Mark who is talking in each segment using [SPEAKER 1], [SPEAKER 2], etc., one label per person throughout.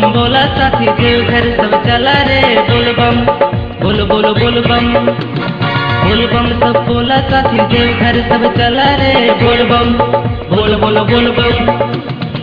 [SPEAKER 1] बोला साथी देवघर सब चला रे बोलबम बोल बोल बोलबम बोलबम सब बोला साथी देवघर सब चला रे बोलबम बोल बोल बोलबम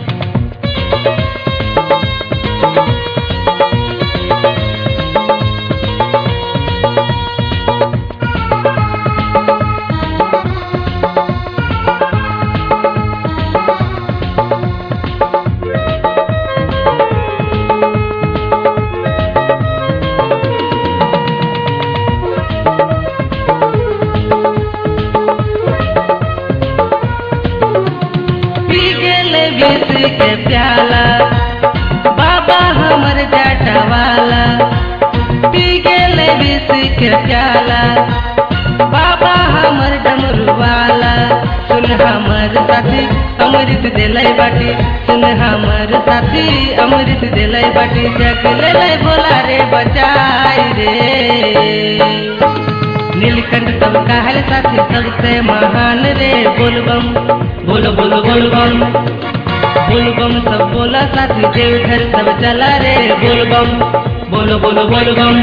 [SPEAKER 1] पी गेले विष के प्याला बाबा हमर जटवाला पी गेले विष के प्याला बाबा हमर डमरुवाला सुन हमर साथी अमृत दिलै बाटी सुन हमर साथी अमृत दिलै बाटी जग ले बोला रे बचाई रे नीलकंठ सब कहल साथी सबसे महान रे बोलबम बोल बोल बोलबम बोलबम सब बोला साथी देवघर सब चला रे बोलबम बोल बोल बोलबम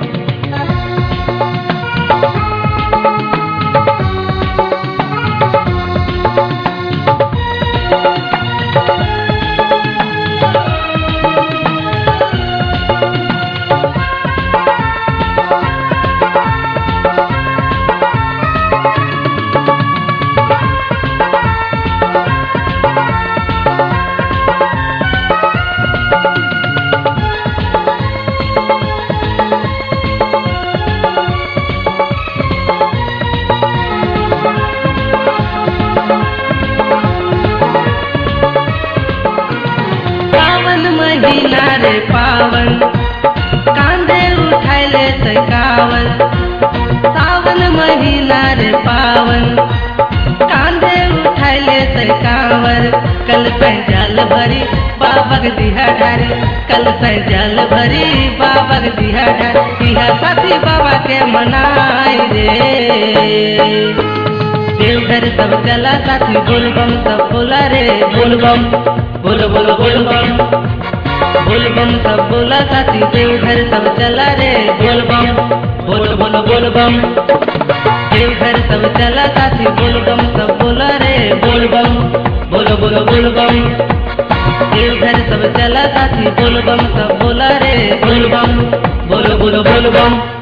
[SPEAKER 1] सावन महीना रे पावन कांधे उठाइले सकावन सावन महीना रे पावन कांधे उठाइले सकावर कल जल भरी बाबक दिहा ढारी कल जल भरी बाबक दिहा ढारी दिहा साथी बाबा के मनाई रे देवघर सब चला साथी बोलबम सब बोला रे बोलबम बोल बोल बोलबम बोलबम सब बोला साथी देवघर सब चला रे बोलबम बोल बोल बोलबम देवघर सब चला साथी बोलबम सब बोला रे बोलबम बोल बोल बोलबम देवघर सब चला साथी बोलबम सब बोला रे बोलबम बोल बोल बोलबम